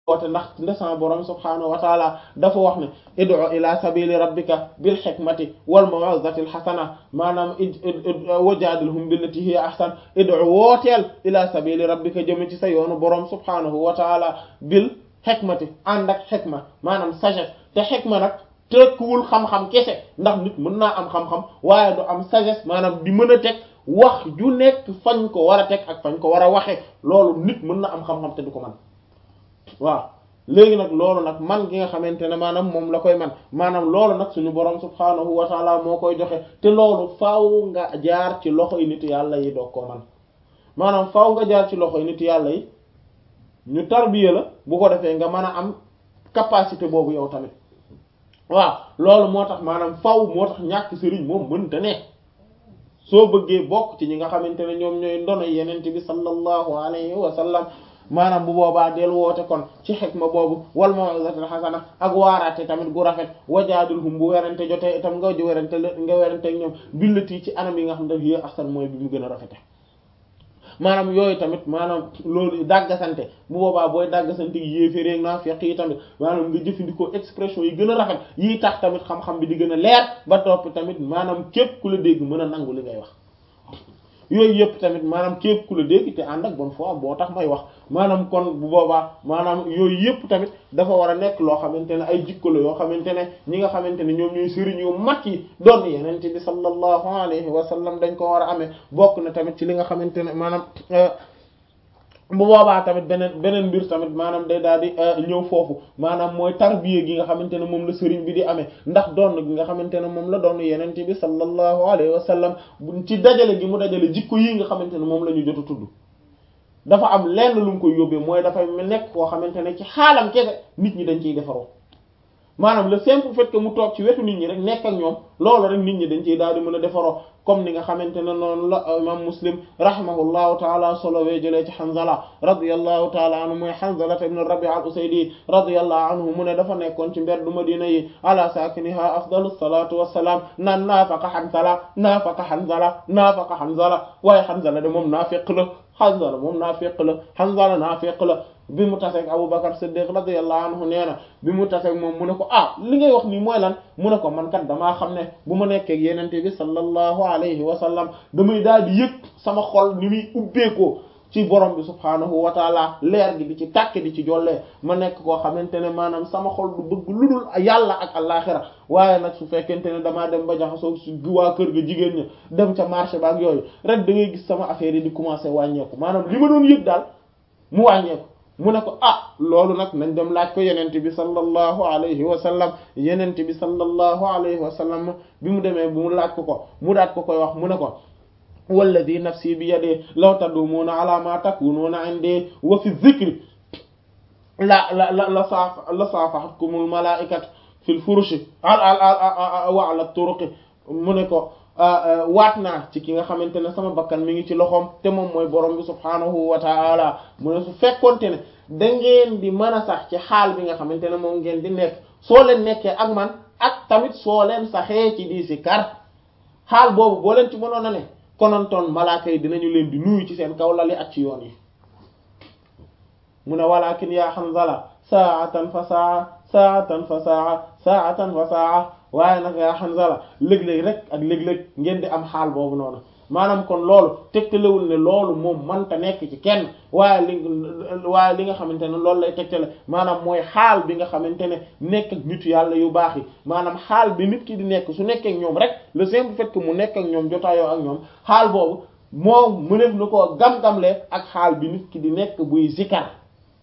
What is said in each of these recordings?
woote ndax ndesan borom subhaanahu wa taala dafa wax ne id'u ila sabili rabbika bil hikmati wal maw'izati al hasana maanaam wajaadilhum billati hiya ahsan id'u wooteel ila sabili rabbika jëm ci sa yoonu borom subhaanahu wa taala bil hikmati ànd ak hikma maanaam sagesse te hikma nag tekkiwul xam-xam kese ndax nit mën naa am xam-xam waaye du am sagesse maanaam di mën a teg wax ju nekk fañ ko war a teg ak fañ ko war a waxe loolu nit mën na am xam-xam te du ko man waaw léegi nag loolu nag man gi nga xamante ne maanaam moom la koy man maanaam loolu nag suñu borom subhaanahu wa taala moo koy joxe te loolu faaw nga jaar ci loxoy nit yàlla yi doog koo man maanaam faaw nga jaar ci loxoy nit yàlla yi ñu tarbiya la bu ko defee nga mën a am capacité boobu yow tamit waaw loolu moo tax maanaam faaw moo tax ñàkk sëriñ moom mënta ne soo bëggee bokk ci ñi nga xamante ne ñoom ñooy ndono yenente bi sallallahu alayhi wa sallam maanaam bu boobaa del woote kon ci xikma boobu wal maw'izatil hasana ak waaraate tamit gu rafet wajaadilhum bu werante jotee itam nga werante nga werante ak ñoom billati ci anam yi nga xam ne hiya ahsan mooy bi mu gën a rafete maanaam yooyu tamit maanaam loolu dàggasante bu boobaa booy dàggasante gi yéeféréeg naa feq yi tamit maanaam nga jëfandikoo expression yi gën a rafet yii tax tamit xam-xam bi di gën a leer ba topp tamit maanaam képp ku la dégg mën a nangu li ngay wax yooyu yëpp tamit maanaam képp ku la dégg te ànd ak bonne foi boo tax may wax maanaam kon bu boobaa maanaam yooyu yëpp tamit dafa war a nekk loo xamante ne ay jikko la yoo xamante ne ñi nga xamante ne ñoom ñooy sëriñ yu mag yi doon yenente bi sallallahu alayhi wa sallam dañ ko war a amee bokk na tamit ci li nga xamante ne maanaam bu boobaa tamit beneen beneen mbir tamit maanaam day daal di ñëw foofu maanaam mooy tarbiya gi nga xamante ne moom la sëriñ bi di amee ndax doon gi nga xamante ne moom la doon yenente bi sallallahu alayhi wa sallam ci dajale gi mu dajale jikko yi nga xamante ne moom la ñu jot a tudd dafa am lenn lu mu koy yóbbee mooy dafay nekk koo xamante ne ci xaalam kese nit ñi dañ ciy defaroo maanaam le simple fait que mu toog ci wetu nit ñi rek nekk ak ñoom loolu rek nit ñi dañ ciy daal di mën a defaroo comme ni nga xamante ne noonu la imam muslim rahimahullahu taala solowee jëlee ci Hanzala radiyallahu taala anhu mooy Hanzala ibn Rabi' al-Usaydi radiyallahu anhu mu ne dafa nekkoon ci mbeddu Madina yi ala saakiniha afdalu salatu wassalam naan naafaqa Hanzala naafaqa Hanzala naafaqa Hanzala waaye Hanzala de moom naafiq la Hanzala moom naafiq la Hanzala naafiq la bi mu taseeg Abubakar Siddiq radiyallahu anhu nee na bi mu taseeg moom mu ne ko ah li ngay wax nii mooy lan mu ne ko man kat damaa xam ne bu ma nekkee ak yenente bi sallallahu alayhi wa sallam damay daal di yëg sama xol ni muy ubbeekoo ci borom bi subhaanahu wa taala leer gi di ci tàkk di ci jollee ma nekk koo xamante ne maanaam sama xol du bëgg lu dul yàlla ak allaaxira waaye nag su fekkente ne damaa dem ba jaxasoo su waa kër ga jigéen ña dem ca marché ba ak yooyu rek da ngay gis sama affaire yi di commencer wàññeeku maanaam li ma doon yëg daal mu wàññeeku mu ne ko ah loolu nag nañ dem laaj ko yenente bi sallallahu alayhi wa sallam yenente bi sallallahu alayhi wa sallam bi mu demee bu mu laaj ko ko mu daat ko koy wax mu ne ko walladi nafsi bi yadi law tadumuuna ala ma takunuuna indi wa fi dhikri la la la la saaf la saafahatkumul malaikatu fil furushi al al wa ala turuqi mu ne ko waat naa ci ki nga xamante ne sama bakkan mi ngi ci loxoom te moom mooy borom bi subhaanahu wa ta'ala mu ne su fekkonte ne da ngeen di mën a sax ci xaal bi nga xamante ne moom ngeen di nekk soo leen nekkee ak man ak tamit soo leen saxee ci di si kar xaal boobu boo leen ci mënoon a ne konontoon malaaka yi dinañu leen di nuyu ci seen kaw lali ak ci yoon yi mu ne walakin yaa Hanzala saatan fa saa saatan fa saa saatan fa saa waaye nag yaa Hanzala léeg-léeg rek ak léeg-léeg ngeen di am xaal boobu noonu maanaam kon loolu tegtalewul ne loolu moom mënta nekk ci kenn waaye li waaye li nga xamante ne loolu lay tegtale maanaam mooy xaal bi nga xamante ne nekk ak nit yàlla yu baax yi maanaam xaal bi nit ki di nekk su nekkee ak ñoom rek le simple fait que mu nekk ak ñoom jotaayoo ak ñoom xaal boobu moom mëneef na koo gam-gamle ak xaal bi nit ki di nekk buy zikar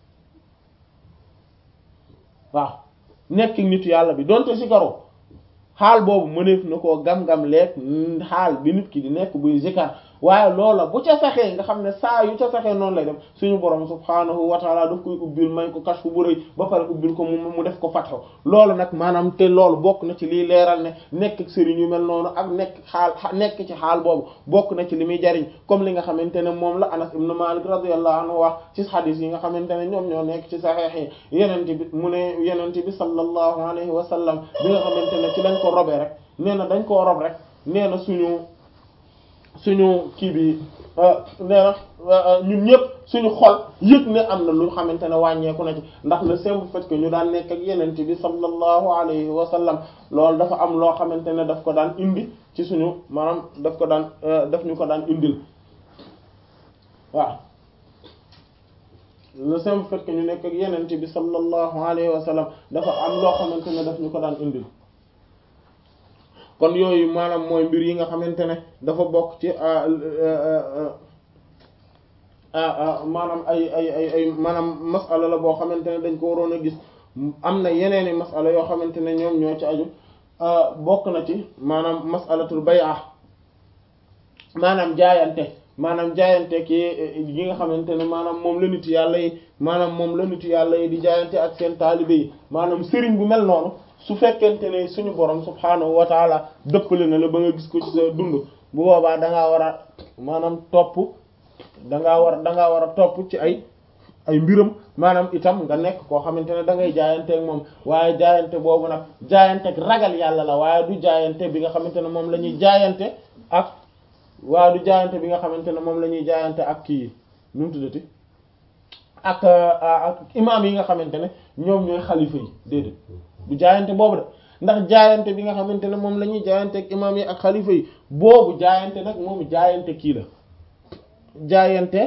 waaw nekk nit yàlla bi donte zikaroo xaal boobu mëneef na koo gam-gam leeg xaal bi nit ki di nekk buy zikar waaye loola bu ca saxee nga xam ne saa yu ca saxee noonu lay dem suñu borom subhaanahu wa taala daf koy ubbil may ko kashfu bu rëy ba pare ubbil ko mu mu def ko fatxo loolu nag maanaam te loolu bokk na ci liy leeral ne nekk ak sëriñ yu mel noonu ak nekk xaal nekk ci xaal boobu bokk na ci li muy jariñ comme li nga xamante ne moom la Anas ibn Malik radiyallahu anhu wax ci xadis yi nga xamante ne ñoom ñoo nekk ci saxeex yi yenente bi mu ne yenente bi sallallahu alayhi wa sallam bi nga xamante ne ci lañ ko robee rek nee na dañ koo rob rek nee na suñu suñu kii bi nee na ñun ñëpp suñu xol yëg ne am na lu xamante ne wàññeeku na ci ndax le simple fait que ñu daan nekk ak yenente bi sallallahu alayhi wa sallam loolu dafa am loo xamante ne daf ko daan indi ci suñu maanaam daf ko daan daf ñu ko daan indil waaw le simple fait que ñu nekk ak yenente bi sallallahu alayhi wa sallam dafa am loo xamante ne daf ñu ko daan indil kon yooyu maanaam mooy mbir yi nga xamante ne dafa bokk ci maanaam ay ay ay ay maanaam masala la boo xamante ne dañ ko waroon a gis am na yeneeni masala yoo xamante ne ñoom ñoo ci aju bokk na ci maanaam masalatul bay'a maanaam jaayante maanaam jaayante ki yi nga xamante ne maanaam moom la nit yàlla yi maanaam moom la nit yàlla yi di jaayante ak seen taalibe yi maanaam sëriñ bu mel noonu su fekkente ne suñu borom subhaanahu wa taala dëppale na la ba nga gis ko ci sa dund bu boobaa da ngaa war a maanaam topp da ngaa war da ngaa war a topp ci ay ay mbiram maanaam itam nga nekk koo xamante ne da ngay jaayanteeg moom waaye jaayante boobu nag jaayanteeg ragal yàlla la waaye du jaayante bi nga xamante ne moom la ñuy jaayante ak waaye du jaayante bi nga xamante ne moom la ñuy jaayante ak kii nu mu tuddati ak ak imaam yi nga xamante ne ñoom ñooy xalifa yi déedéet du jaayante boobu de ndax jaayante bi nga xamante ne moom la ñuy jaayante ak imaam yi ak xalifa yi boobu jaayante nag moom jaayante kii la jaayante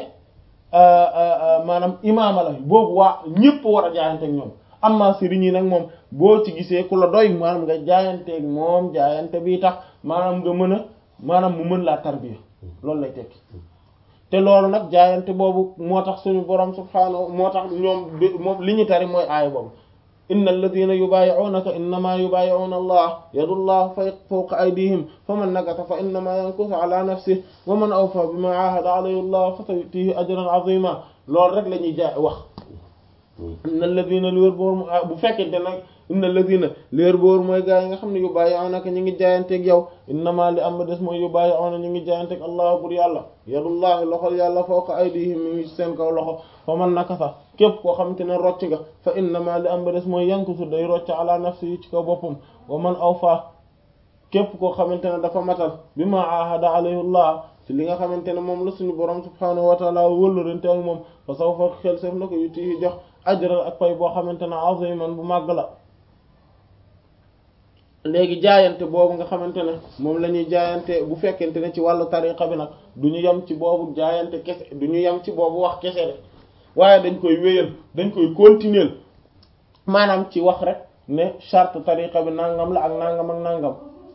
maanaam imaama la boobu waa ñépp war a jaayante ak ñoom amma sëriñ yi nag moom boo ci gisee ku la doy maanaam nga jaayanteeg moom jaayante bi tax maanaam nga mën a maanaam mu mën laa tarbiya loolu lay tekki te loolu nag jaayante boobu moo tax suñu borom subhaanahu moo tax ñoom moom li ñu tari mooy aaya boobu inna alladina yubaayi'unaka innama yubaayi'una allah yadullah fawqa aydihim faman nakatha fa innama yankusu ala nafsihi wa man awfa bima ahada alayhi allah fa sayutihi ajran azima loolu rek la ñuy jaay wax inna alladina li wér boor bu fekkente nag inna alladina li wér boor mooy gaa yi nga xam ne yubaayi'unaka ñu ngi jaayanteeg yow innama li am ba des mooy yubaayi'una ñu ngi jaayanteeg allah bur yàlla yadullahi loxol yàlla fawqa aydihim mi ngi seen kaw loxo fa man nakatha képp koo xamante ne rocc nga fa innama li am ba des mooy yankusu day rocc ala nafsi yi ci kaw boppam wa man awfa képp koo xamante ne dafa matal bi ma ahada alayhi allah ci li nga xamante ne moom la suñu borom subhanahu wa taala wëllurante ak moom fa sawfa xel sef na ko yuti jox ajral ak pay boo xamante ne aziman bu màgg la léegi jaayante boobu nga xamante ne moom la ñuy jaayante bu fekkente ne ci wàllu tariqa bi nag du ñu yem ci boobu jaayante kese du ñu yem ci boobu wax kese de waaye dañ koy wéyal dañ koy continuer maanaam ci wax rek ne charte tariqa bi nangam la ak nangam ak nangam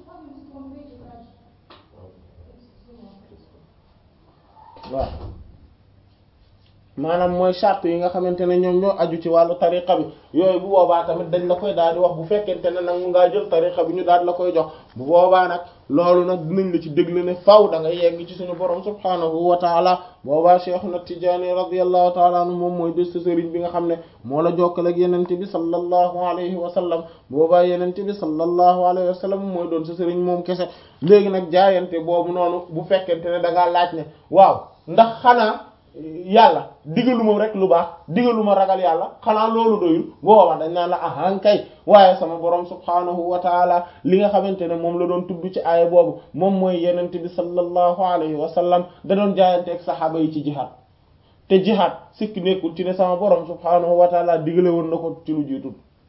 waaw maanaam mooy charte yi nga xamante ne ñoom ñoo aju ci wàllu tariqa bi yooyu bu boobaa tamit dañ la koy daal di wax bu fekkente ne nag mu ngaa jël tariqa bi ñu daal la koy jox bu boobaa nag loolu nag dinañ la ci déglu ne faw da nga yegg ci suñu borom subhaanahu wa taala boobaa Cheikhuna Tijaani radiyallahu taala anhu moom mooy des sa sëriñ bi nga xam ne moo la jokkal ak yenente bi sallallahu alayhi wa sallam boobaa yenente bi sallallahu alayhi wa sallam mooy doon sa sëriñ moom kese léegi nag jaayante boobu noonu bu fekkente ne da ngaa laaj ne waaw ndax xanaa yàlla digaluma rek lu baax digaluma ragal yàlla xanaa loolu doyul booba dañ naan la ahan kay waaye sama borom subhaanahu wa taala li nga xamante ne moom la doon tudd ci aaya boobu moom mooy yenente bi sallallahu alayhi wa sallam da doon jaayante ak saxaaba yi ci jihaad te jihaad sikki nekkul ci ne sama borom subhaanahu wa taala digale woon na ko ci lu jiitul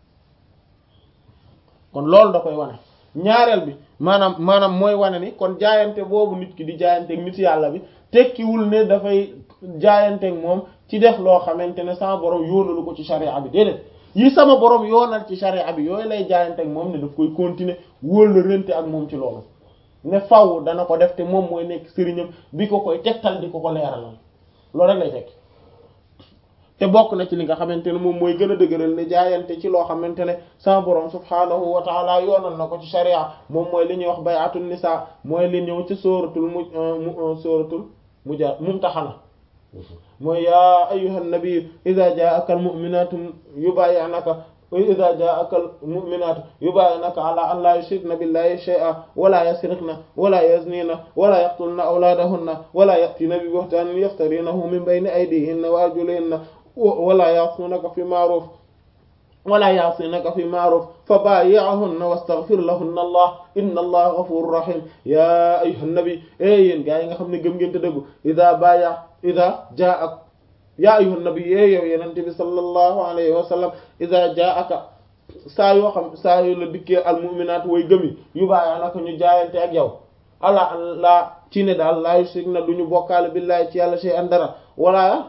kon loolu da koy wane ñaareel bi maanaam maanaam mooy wane ni kon jaayante boobu nit ki di jaayante ak nit yàlla bi tekkiwul ne dafay jaayanteeg moom ci def loo xamante ne sama borom yoonalu ko ci sharia bi déedéet yi sama borom yoonal ci sharia bi yooyu lay jaayanteeg moom ne daf koy continuer wóolu rente ak moom ci loolu ne faw dana ko def te moom mooy nekk sëriñam bi ko koy tegtal di ko ko leeralal loolu rek lay tekki te bokk na ci li nga xamante ne moom mooy gën a dëgëral ne jaayante ci loo xamante ne sama borom subhaanahu wa taala yoonal na ko ci sharia moom mooy li ñuy wax bay'atun nisa mooy li ñëw ci sóoratul mu sóoratul muja mumtaxana mooy yaa ayyuhan nabi idha ja'aka al mu'minatu yubay'unaka idha ja'aka al mu'minatu yubay'unaka ala an la yushrikna billahi shay'an wala yasriqna wala yaznina wala yaqtulna awladahunna wala ya'tina bi buhtanin yaftarinahu min bayni aydihinna wa arjulihinna wala ya'sunaka fi ma'ruf wala ya'sinaka fi ma'ruf fa baayi'hunna wastaghfir lahunna allah inna allaha ghafurur rahim ya ayyuhan nabi e yéen gaa yi nga xam ne gëm ngeen te dëggu ida baya ida jaa'ak ya ayyuhan nabi e yow yenente bi sallallahu alayhi wa sallam ida jaa'aka saa yoo xam saa yoo la dikkee al mu'minaat way gëmi yu bàyyi naka ñu jaayante ak yow ala la ci ne daal laa yushrik na duñu bokkaale billahi ci yàlla shay'an dara wala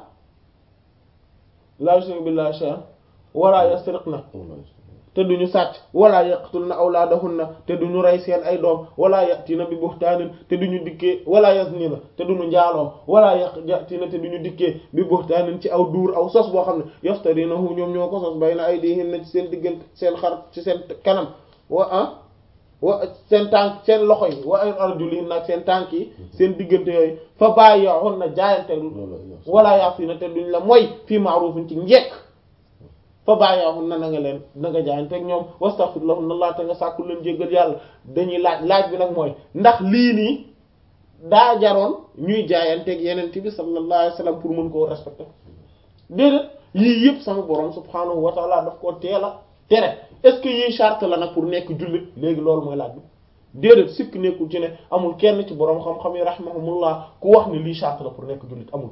laa yushrik billahi shay'an wala yasriqna te duñu sàcc wala yaqtulna awlaadahunna te duñu rey seen ay doom wala yatina bi buhtaanin te duñu dikkee wala yaznina te duñu njaaloo wala yatina te duñu dikkee bi buhtaanin ci aw duur aw sos boo xam ne yaftarinahu ñoom ñoo ko sos bayna aydihinna ci seen diggante seen xar ci seen kanam wa ah wa seen tànk seen loxo yi wa arjulihinna ak seen tànk yi seen diggante yooyu fa bàyyi'hunna jaayante wala ya'sina te duñ la moy fii ma'rufin ci njekk fa bàyyi'hunna na nga leen na nga jaayante ak ñoom wastaghfir lahunna Allah te nga sàkku leen jéggal yàlla dañuy laaj laaj bi nag mooy ndax lii nii daa jaroon ñuy jaayante ak yeneen bi sallallahu alayhi wasallam pour mën koo respecter déedéet yii yëpp sama borom subhanahu wa ta'ala daf koo teel a tere est-ce que yii charte la nag pour nekk jullit léegi loolu mooy laaj bi déedéet sikk nekkul ci ne amul kenn ci borom xam-xam yi rahimahumullah ku wax ne lii charte la pour nekk jullit amul.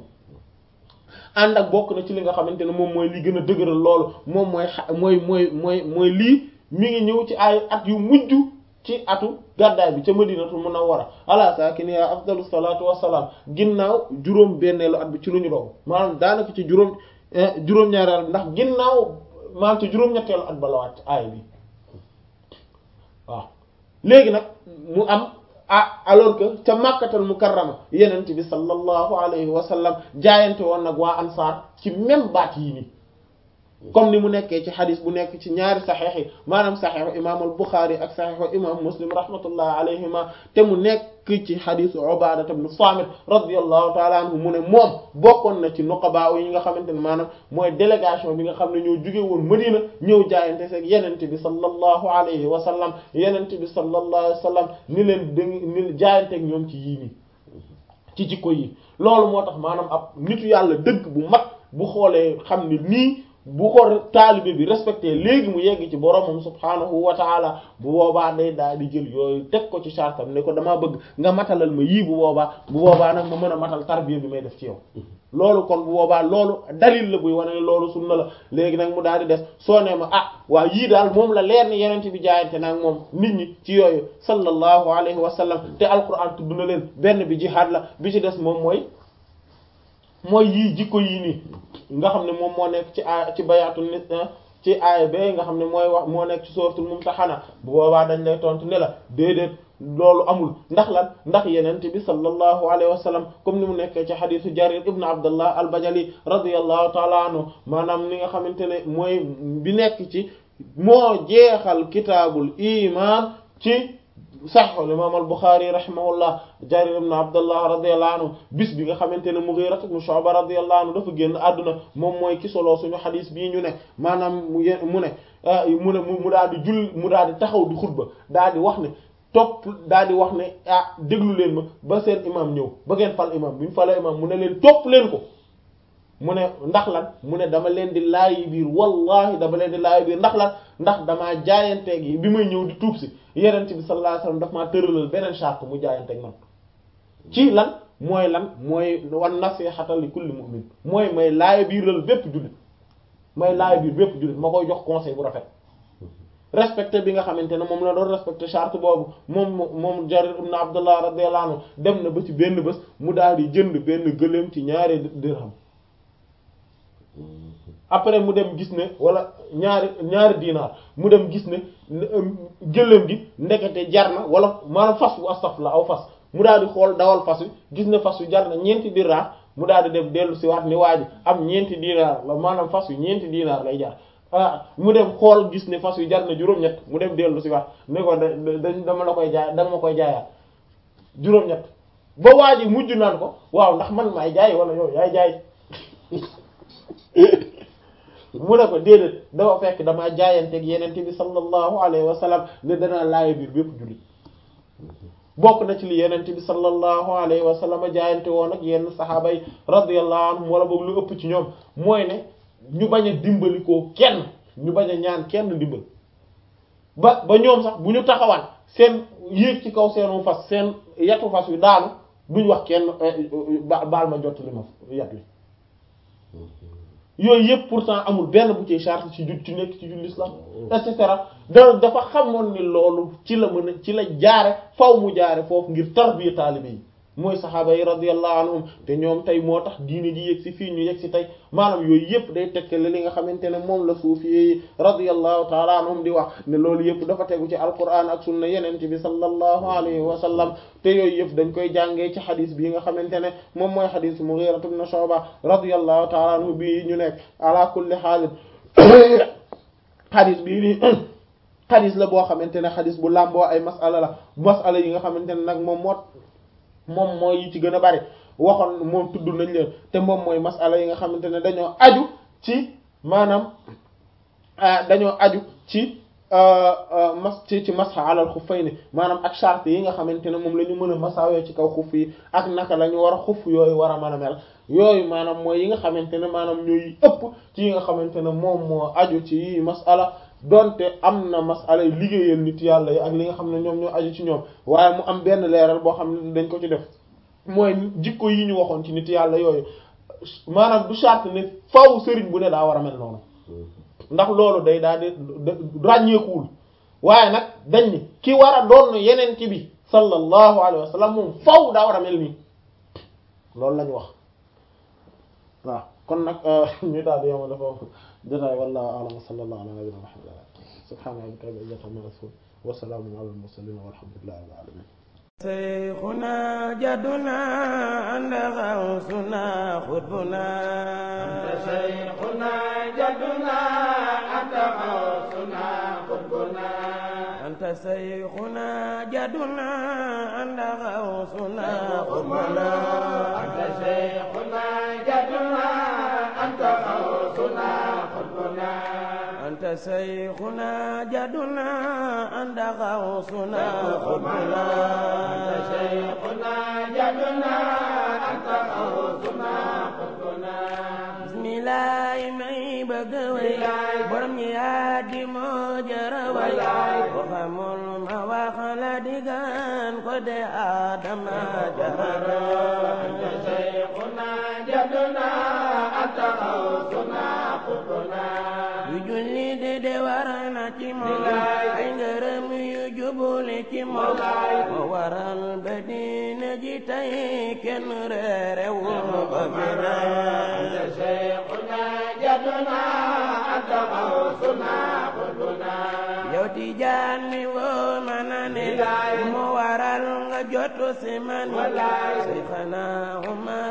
ànd ak bokk na ci li nga xamante ne moom mooy li gën a dëgëral loolu moom mooy xa mooy mooy mooy mooy lii mi ngi ñëw ci ay at yu mujj ci atu gàddaay bi ca madinatul munawwara ala saakiniha afdalu salaatu wassalaam ginnaaw juróom benneelu at bi ci lu ñu doon maanaam daanaka ci juróom juróom-ñaareelu ndax ginnaaw maanaam ci juróom-ñetteelu at ba la wàcc aay bi waaw léegi nag mu am ah alors que ca makkatal mukarrama yenent bi sallallahu alayhi wa sallam jaayante woon nag waa ansaar ci même baat yii nii comme ni mu nekkee ci xadis bu nekk ci ñaari saxeex yi maanaam saxeexu imam al Buxaari ak saxeexu imam Muslim rahmatullah alayhima te mu nekk ci xadisu Ubaadata ibn Saamit radiyallahu taala anhu mu ne moom bokkoon na ci nuqaba yi nga xamante ne maanaam mooy délégation bi nga xam ne ñoo jóge woon Madina ñëw jaayante seeg yenente bi sallallahu alayhi wa sallam yenente bi sallallahu alayhi wa sallam ni leen da ni jaayanteeg ñoom ci yii nii ci jikko yi loolu moo tax maanaam ab nitu yàlla dëgg bu mag bu xoolee xam ne nii bu ko taalibe bi respecté léegi mu yegg ci boromam subhaanahu wa taala bu boobaa day daal di jël yooyu teg ko ci chartam ne ko damaa bëgg nga matalal ma yii bu boobaa bu boobaa nag ma mën a matal tarbiya bi may def ci yow loolu kon bu boobaa loolu dalil la buy wane ne loolu sunna la léegi nag mu daal di des soo nee ma ah waa yii daal moom la leer ni yeneen bi jaayante nag moom nit ñi ci yooyu sallallahu alayhi wa sallam te alquran tudd na leen benn bi jihaad la bi ci des moom mooy mooy yii jikko yii nii nga xam ne moom moo nekk ci a ci bayaatu nit ci aaya ba nga xam ne mooy wax moo nekk ci suratul mumtahana bu boobaa dañ lay tontu ne la déedéet loolu amul ndax lan ndax yenent bi sallallahu alayhi wa sallam comme ni mu nekkee ci xadisu jarir ibn abdullah al bajali radiyallahu taala anhu maanaam ni nga xamante ne mooy bi nekk ci moo jeexal kitaabul iman ci saxiixul imaam al Buxaari rahimahullah Jarir ibn Abdullah radiyallahu anhu bis bi nga xamante ne Mughira ibn Shu'ba radiyallahu anhu dafa génn àdduna moom mooy ki solo suñu xadis bii ñu ne maanaam mu ye mu ne mu ne mu daal di jull mu daal di taxaw di xutba daal di wax ne topp daal di wax ne ah déglu leen ma ba seen imam ñëw ba ngeen fal imam bi ñu falee imam mu ne leen topp leen ko mu ne ndax lan mu ne dama leen di laayi biir wallahi dama leen di laayi biir ndax lan ndax damaa jaayanteeg yi bi may ñëw di tuub si yenent bi sallallahu alayhi wasallam daf maa tëralal beneen charte mu jaayanteeg man ci lan mooy lan mooy wan nasihata li kulli mu'min mooy may laaya biiral bépp jullit may laaya biir bépp jullit ma koy jox conseil bu rafet respecté bi nga xamante ne moom la doon respecté charte boobu moom moom Jarir ibn Abdullah radiyallahu anhu dem na ba ci benn bés mu daal di jënd benn gëléem ci ñaari dirham après mu dem gis ne wala ñaari ñaari dinaar mu dem gis ne gëléem gi ndekete jar na wala maanaam fas bu astaf la aw fas mu daal di xool dawal fas wi gis ne fas wi jar na ñeenti dinaar mu daal di dem dellu si waat ni waa ji am ñeenti dinaar la maanaam fas wi ñeenti dinaar lay jar ah mu dem xool gis ne fas wi jar na juróom-ñett mu dem dellu si waat ne ko da dama la koy jaay dama ma koy jaayaat juróom-ñett ba waa ji mujj naan ko waaw ndax man maay jaay wala yow yaay jaay mu ne ko déedéet dafa fekk damaa jaayanteeg yenente bi sallallahu alayhi wa sallam ne danaa laaya biir bépp jullit bokk na ci li yenente bi sallallahu alayhi wa sallam jaayante woon ak yenn saxaaba yi radiyallahu anhum wala boog lu ëpp ci ñoom mooy ne ñu bañ a dimbalikoo kenn ñu bañ a ñaan kenn ndimbal ba ba ñoom sax bu ñu taxawaan seen yéeg ci kaw seenu fas seen yatu fas wi daanu duñ wax kenn baal ma jot li ma yat wi yooyu yëpp pourtant amul benn bu ci charte ci jut ci nekk ci jul l'islam et cetera da dafa xamoon ni loolu ci la mën a ci la jaare faw mu jaare foofu ngir tarbiya taalibe yi mooy saxaaba yi radiyallahu anhum te ñoom tey moo tax diine ji yegg si fii ñu yegg si tey maanaam yooyu yëpp day tekkale li nga xamante ne moom la suufi yi radiyallahu taala anhum di wax ne loolu yëpp dafa tegu ci alquran ak sunna yeneen bi sallallahu alayhi wa sallam te yooyu yëpp dañ koy jàngee ci xadis bii nga xamante ne moom mooy xadis Mughira ibn Shu'ba radiyallahu taala anhu bii ñu nekk ala kulli xaalin xadis bii nii xadis la boo xamante ne xadis bu làmboo ay masala la masala yi nga xamante ne nag moom moo moom mooy yi ci gën a bari waxoon moom tudd nañ leen te moom mooy masala yi nga xamante ne dañoo aju ci maanaam dañoo aju ci mas ci ci masxa alal xuffayni maanaam ak charte yi nga xamante ne moom la ñu mën a masawee ci kaw xuff yi ak naka la ñu war a xuff yooyu war a mën a mel yooyu maanaam mooy yi nga xamante ne maanaam ñooy ëpp ci yi nga xamante ne moom moo aju ci yi masala donte am na masala yi liggéeyal nit yàlla yi ak li nga xam ne ñoom ñoo aju ci ñoom waaye mu am benn leeral boo xam ne dañ ko ci def mooy jikko yi ñu waxoon ci nit yàlla yooyu maanaam du charte ne faw sëriñ bu ne daa war a mel noonu ndax loolu day daal di ràññeekuwul waaye nag dañ ni ki war a doon yeneen ci bi sallallahu alayhi wa sallam moom faw daa war a mel nii loolu lañu wax waaw kon nag ñu daal di yemale foofu jotaay wallahu a'lam sallallahu ala nabiyina muhammad subhana rabbika rabbil izzati amma yasifun wa salamun ala al mursalin walhamdulillahi rabbil alamin شيخنا جدنا عند غوثنا خطبنا أنت شيخنا جدنا أنت غوثنا قطبنا أنت شيخنا جدنا عند غوثنا خطبنا أنت شيخنا جدنا أنت غوثنا قطبنا أنت شيخنا جدنا عند غوثنا خطبنا أنت شيخنا جدنا أنت غوثنا قطبنا بسم الله may bëgg way borom ñi yaa di moo jara way ko xamul ma wax la digan ko de Adama jara أنت شيخنا جدنا أنت غوثنا قطبنا yu julli de de war na ci moom ay ngërëm yu jubuli ci moom moo waral ba diine ji tey kenn reerewul ba fi أنت شيخنا جدنا أنت غوثنا قطبنا yow tijaan mi woo mana ne moo waral nga jotu si man Seyxana Umar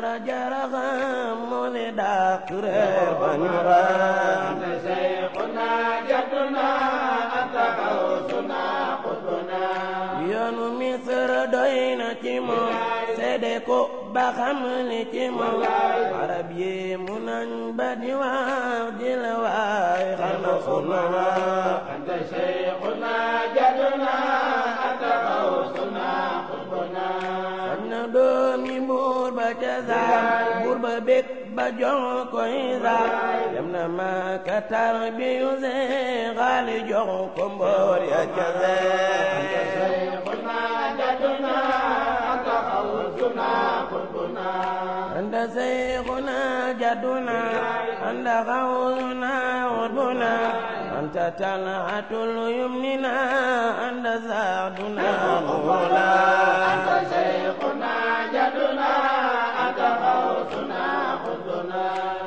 jaraxam moo le dàq reer ba ñu raam أنت شيخنا جدنا أنت غوثنا قطبنا yoonu Misr doy na ci moom seede ko ba xam li ci moom arab yi mu nañ ba di wax di la waay xana sunu wax أنت شيخنا جدنا أنت غوثنا قطبنا faj na doomi buur ba ca zaal buur ba bég ba jox koy zaal dem na Makka tarbiyu see xaali jox ko mboor ya ca أنت zee شيخنا جدنا أنت غوثنا قطبنا أنت شيخنا جدنا أنت غوثنا عدنا أنت طلعة اليمننا أنت سعدنا مولا أنت شيخنا جدنا أنت غوثنا قطبنا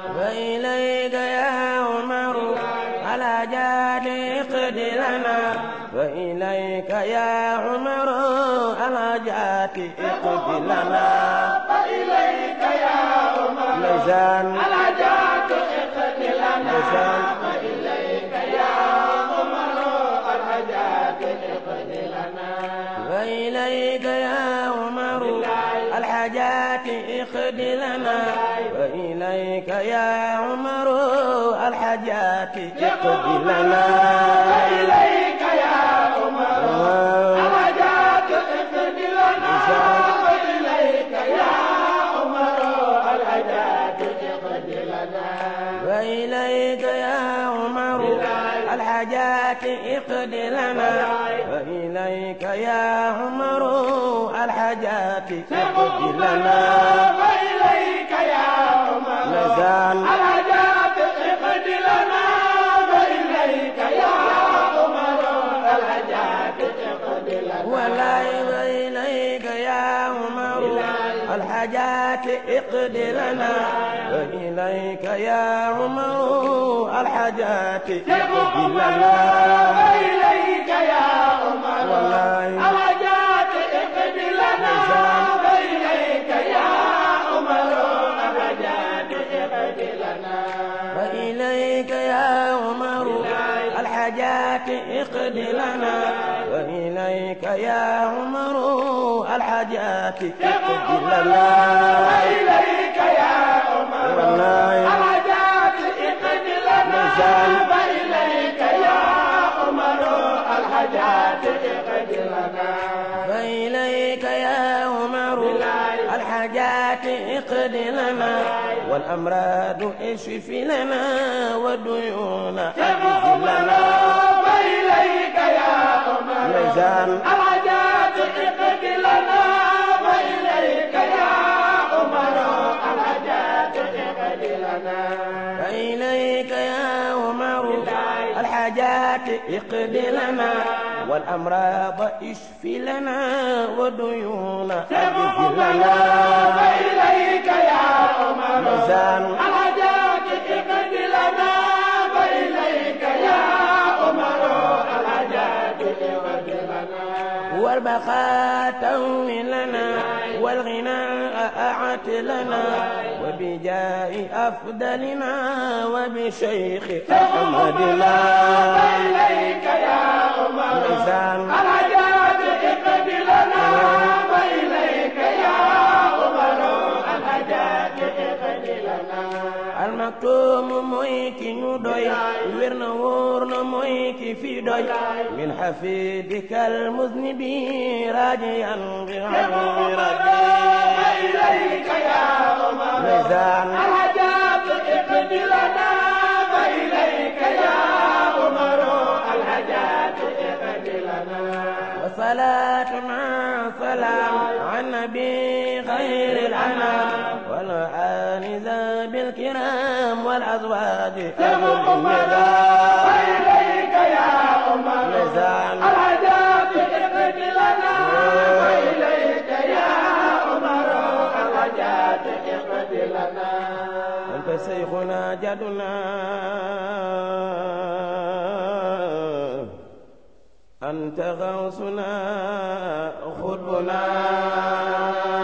وإليك يا عمر على جاد اقد لنا وإليك يا عمر على جاد اقد لنا فإليك يا عمر لسان على جاد اقد لنا لسان فإليك يا عمر الحاجات اقد لنا وإليك يا عمر الحاجات اقد لنا وإليك يا عمر الحاجات اقد لنا فإليك يا عمر الحاجات اقد لنا فإليك يا عمر الحاجات اقد لنا وإليك يا عمر الحاجات اقد لنا وإليك يا عمر الحاجات اقد لنا وإليك يا عمر نزال الحاجات اقد لنا وإليك يا عمر الحاجات اقد لنا ولا إليك يا عمر الحاجات اقد لنا وإليك يا عمر الحاجات اقد لنا وإليك يا عمر والله الحاجات اقد لنا وإليك يا عمر الحاجات اقد لنا وإليك يا عمر الحاجات اقد لنا وإليك يا عمر الحاجات اقد لنا وإليك يا عمر والله الحاجات اقد لنا نزال. وإليك يا عمر الحاجات اقد لنا فإليك يا عمر الحاجات اقد لنا والأمراض اشف لنا والديون اجز لنا وإليك يا عمر ميزان الحاجات اقد لنا وإليك يا عمر الحاجات اقد لنا فإليك يا عمر الحاجات اقد لنا والأمراض اشف لنا والديون اجز لنا وإليك يا عمر ميزان الحاجات اقد لنا وإليك يا عمر الحاجات اقد لنا والبقاء تهوي لنا والغناء أعت لنا وبجاه أفضلنا وبشيخ أحمدنا وإليك يا عمر ميزان الحاجات اقد لنا وإليك يا عمر الحاجات اقد لنا المكتوم مويك ندوي ورنا ورنا مويك في دوي من حفيدك المذنب راجيا بعون ربي وإليك يا عمر ميزان الحاجات اقد لنا وإليك يا عمر الحاجات اقد لنا وصلاة مع سلام عن نبي خير الأنام والآل ذاب الكرام والأزواج أهل النظام وإليك يا عمر ميزان الحاجات اقد لنا وإليك يا عمر الحاجات اقد لنا أنت شيخنا جدنا أنت غوثنا خطبنا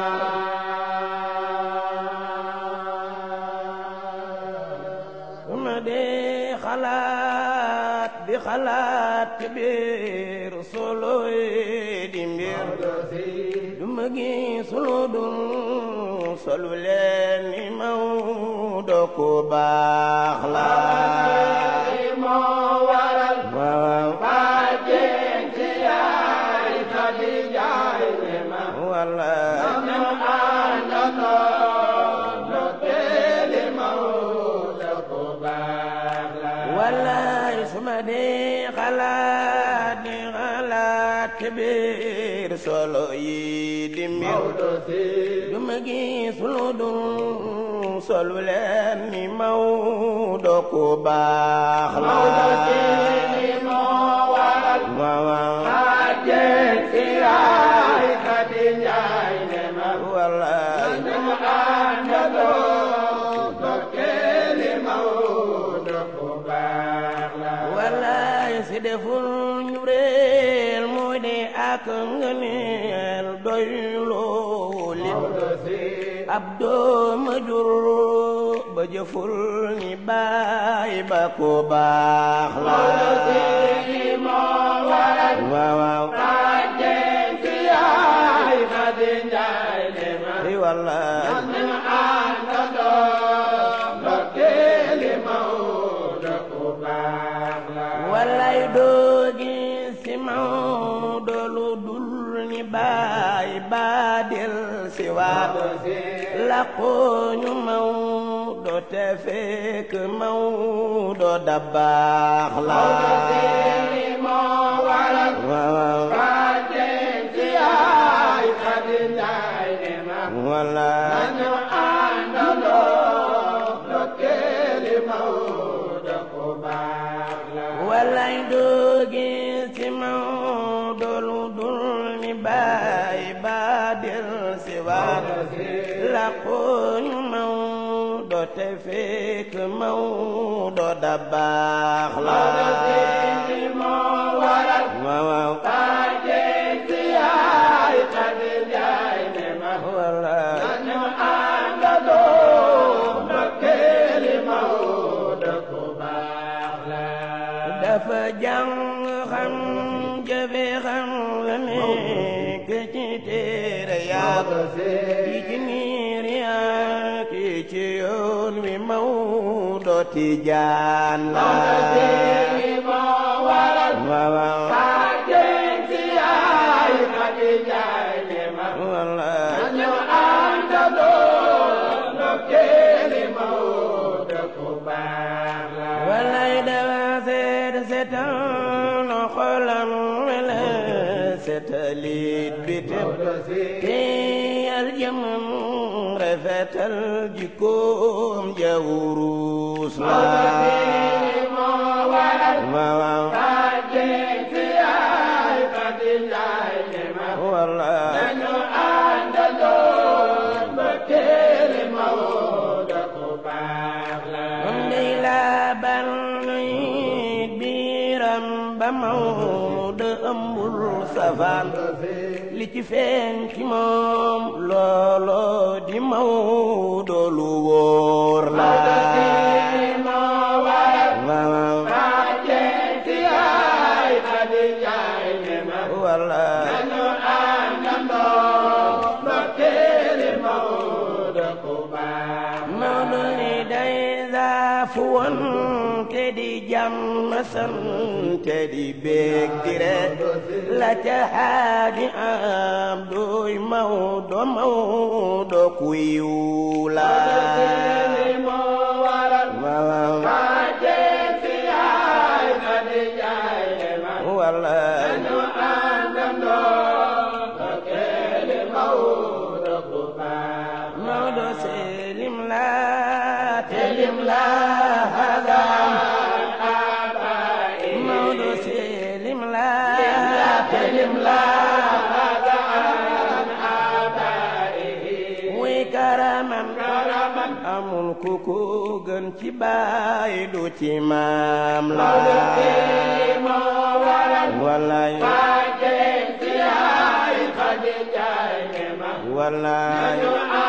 ثم دي خلات بخلات كبير صلوي دمير duma gis lu dul solu leen ni Maodo ku baax la moo waral waaw bàjjen ci yaay Xadi Njaay ne ma walla ñu àndandoo ndokkeeli Mawdo ku baax la wallaay su ma dee xalaat di xalaat ci biir solo yi di mbir Mawdo si duma gis lu dul solu leen ni Maodo ku baax la Mawdo si moo waral waaw waaw bàjjen ci yaay Xadi Njaay ne ma wallaay ñu àndandoo ndokkeeli Mawdo ku baax la wallaay si deful ñu réel mooy de ak ngëneel doy looli Mawdo si ab dooma jur ba jëful ni baay ba ko baax la Mawdo si moo waral waaw waaw bàjjen ci yaay Xadi Njaay ne ma i wallaay ñu àndandoo ndokkeeli Mawdo ku baax la wallaay doo gis si Maodo lu dul ni baay ba del si waat Mawdo si laqooñu Maodo te fekk Maodo dabaax la waaw wala walay doo gis ci Maodo lu dul ni baay ba del si waat laqooñu Maodo te fekk Maodo dabaax la waaw waaw wala dafa jàng xam jëfe xam la nekk ci téere yaa yi ci niir yaa ki ci yoon wi Maodo Tijaan la waaw waaw wala walay dawa seet seetal no xolam wala seetalit bitim te yal jëmam rafetal jikkoom jawurus la waaw waaw wala moom day laabal nuy biiram ba Maodo ëmbul safaan li ci feeñ ci moom loolo di Maodo lu wóor la waaw wala Maodo ni day zaafu woon te di jàmm sant te di beeg di rek la ca xaaji am doy Maodo Maodo ku yiw la waaw wala Maodo selim la telim la hadam Maodo selim la telim la way karaman amul ku ko gën ci baay du ci maam la wallaay wallaay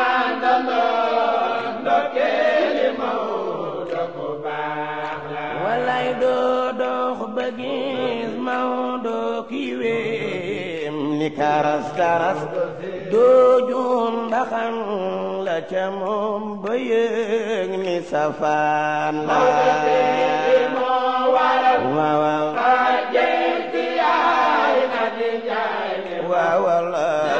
wallaay doo dox ba gis Maodo ki wéem ni karas karas doo juum ndaxam la ca moom ba yëg ni safaan la waaw waaw waaw wallaay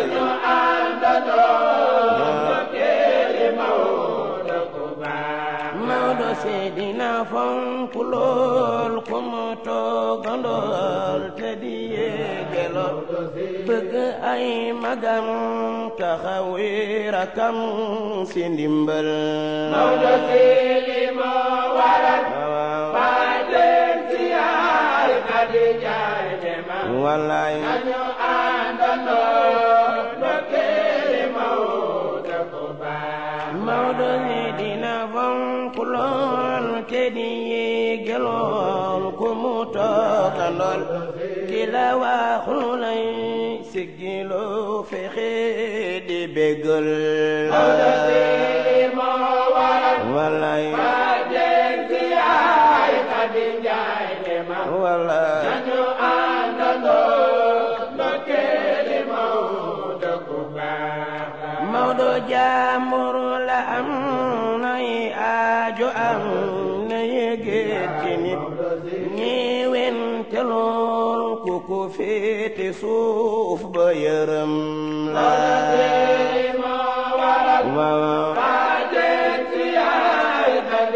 Maodo seedina fonk lool ku mu toogandool te di yéegelool bëgg ay magam taxawi rakam si ndimbal Maodo seeli moo waral baajen si yaay Xadija wallaay nañu àndandoo ndokkeeli Maodo ko baax Maodo ni dina fonk lool te di yéegelool ku mu toogandool ki la wax lu lay siggiloo fexe di bégal Maodo seeli moo waral wallaay baajen si yaay Xadija wallaay nañu àndandoo ndokkeeli Maodo ko baax Maodo jaamur la am nay aajo am na yëgeet ci nit ñeewen te lool ku ko féete suuf ba yërëm la waaw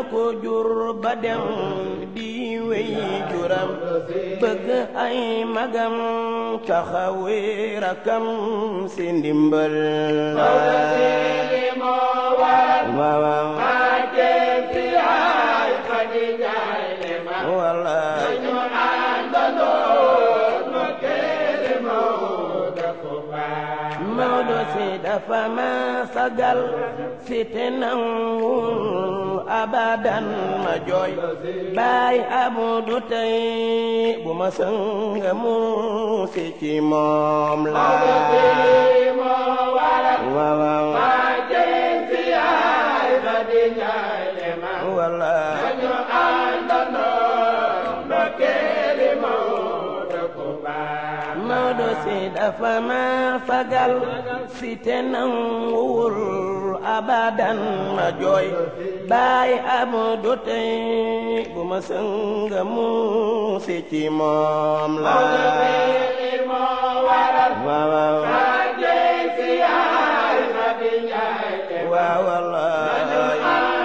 ko jur ba dem di wey juram bëgg ay magam taxawe rakam si ndimbal waaw wallaay Maodo si dafa ma sagal si te nangul abadan ma jooy baay abu du tey bu ma sënga mu si ci moom la waaw wallaay Maodo si dafa ma fagal si te nanguwul abadan ma jooy baay amu du tey bu ma sënga mu si ci moom la waaw waaw wallaay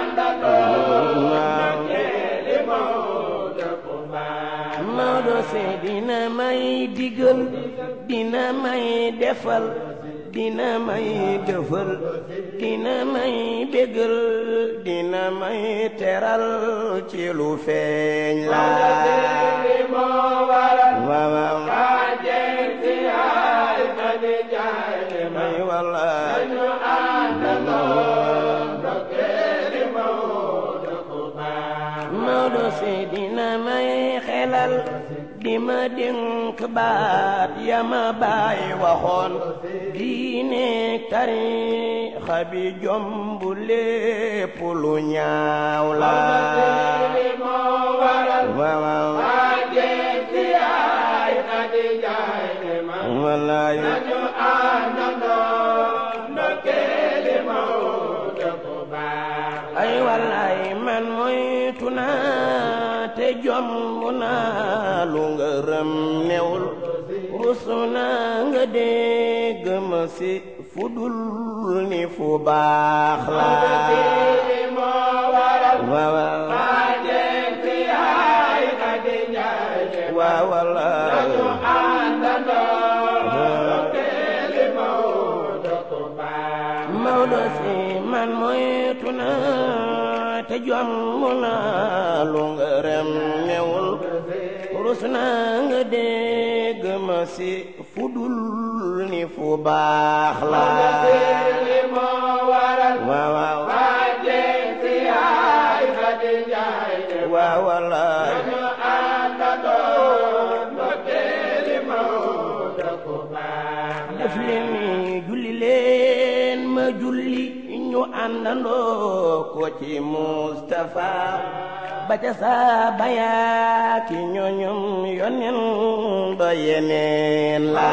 Maodo si dina may digal dina may defal dina may dëfal dina may bégal dina may teral ci lu feeñ la waaw may wallaay Maodo si dina may xelal di ma dénk baat ya ma baay waxoon diine tariixa bi jomb lépp lu ñaaw la waaw wallaay ay wallaay man moytu naa te jomb naa lu ngërëm newul rus naa nga dégg ma si fudul ni fu baax la waaw waaw wallaay Maodo si man moytu naa te jomb naa lu ngërëm newul rus naa nga dégg ma si fudul ni fu baax la waaw waaw waaw wallaay def leen ni julli leen ma julli ñu àndandoo ko ci Mustafa ba ca saaba yaa ki ñoñom yonen ba yeneen la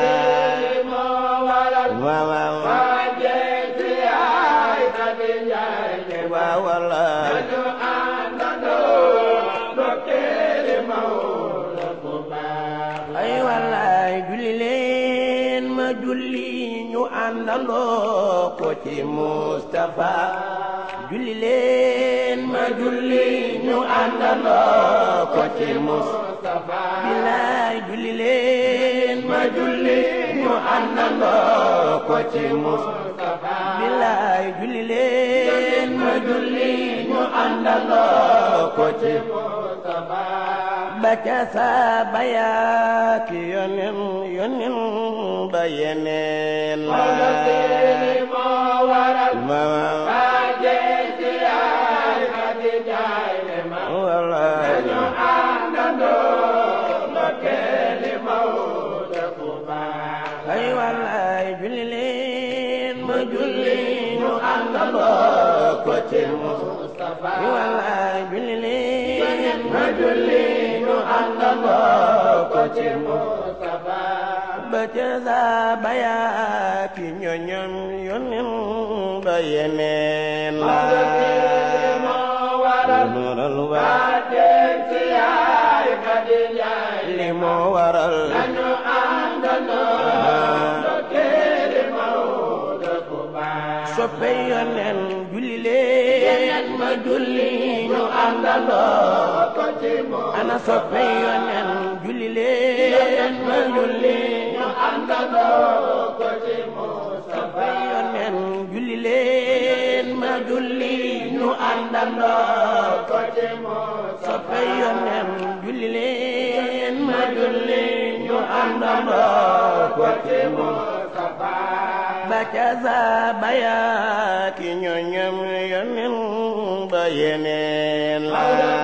waaw waaw waaw wallaay ay wallaay julli leen ma julli ñu àndandoo ko ci Mustafa julli leen ma julli ñu àndandoo ko ci Mustafa bilaay julli leen ma julli ñu àndandoo ko ci Mustafa bilaay julli leen ma julli ñu àndandoo ko ci Mustafa ba ca saaba yaa ki yonen yonen ba yeneen la wallaay ay wallaay julli leen ma julli ñu àndandoo ko ci Mustafa ay wallaay julli leen ma julli ñu àndandoo ko ci Mustafa ba ca saaba yaa ki ñoñom yonen ba yeneen la waral waa li moo waral soppe yonen julli leen ma julli ñu àndandoo ko ci moom ana soppe yonen julli leen ma julli ñu àndandoo ko ci moom soppe yonen julli leen ma julli ñu àndandoo ko ci moom soppe yonen julli leen ma julli ñu àndandoo ko ci moom ba ca saa bayaa ki ñoñam yonen ba yeneen la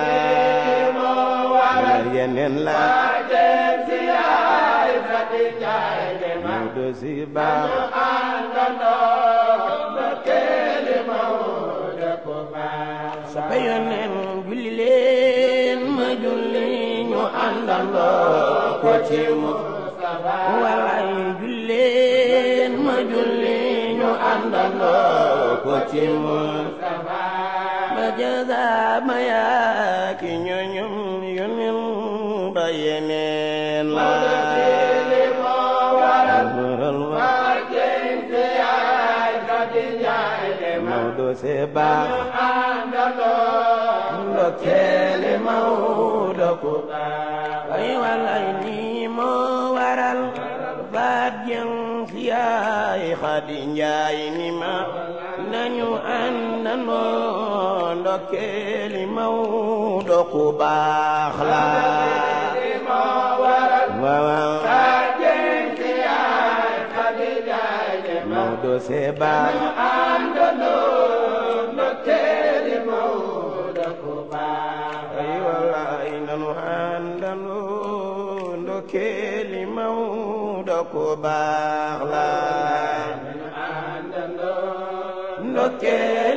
yeneen la dem si yaay Fati Njaay de ma Maodo si baax àndandoo ba keeli Maodo ko baax soppe yonen julli leen ma julli ñu àndandoo ko ci mu walay julli leen ma julli ñu àndandoo ko ci mu ba jaza ma yaa ki ñoñum yonen ba yeneen la dem si yaay Fati Njaay de ma Maodo se baax àndandoo ndokkeele Maodo ko ay walay nii moo waral baat jëm si yaay Xadi Njaay ni ma nañu àndandoo ndokkeeli Maodo ku baax la waaw dem si yaay Fati Njaay de ma Maodo se baax àndandoo ndokkeeli Maodo ko baax ay wallaay nanu àndandoo ndokkeeli Maodo ku baax la ndokkeeli